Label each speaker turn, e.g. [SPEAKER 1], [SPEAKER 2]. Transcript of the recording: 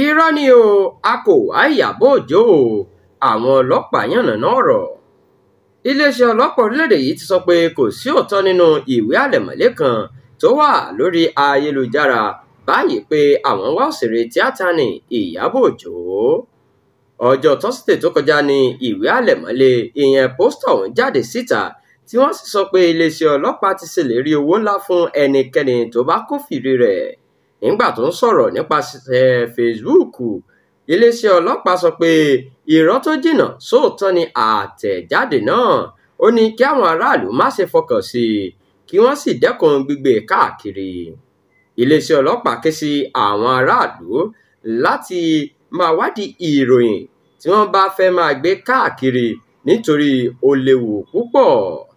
[SPEAKER 1] irọ́ ni o a kò wá ìyàbọ̀ òjó o àwọn ọlọ́pàá yànnàná ọ̀rọ̀ iléeṣẹ́ ọlọ́pàá orílẹ̀-èdè yìí ti sọ pé kò sí òótọ́ nínú ìwé àlẹ̀mọ́lẹ̀ kan tó wà lórí ayélujára báyìí pé àwọn wá òṣèré tíátà ní ìyàbọ̀ òjó ọjọ́ tọ́sídẹ̀ẹ́ tó kọjá ní ìwé àlẹ̀mọ́lẹ̀ ìyẹn pósítọ̀ ọ̀hún jáde síta tí wọ́n sì sọ pé iléeṣẹ́ ọlọ́pàá ti ṣèlérí owó ńlá fún ẹnikẹ́ni tó bá kófìrí rẹ̀ nígbà tó ń sọ̀rọ̀ nípasẹ̀ Facebook iléeṣẹ́ ọlọ́pàá sọ pé irọ́ tó jìnnà sóòótọ́ ni àtẹ̀jáde náà ó ní kí àwọn aráàlú má ṣe fọkàn sí i kí wọ́n sì dẹ́kun gbígbé káàkiri iléeṣẹ́ ọlọ́pàá ké sí àwọn aráàlú láti máa wádìí ìròyìn tí wọ́n bá fẹ́ máa gbé káàkiri nítorí ó léwu púpọ̀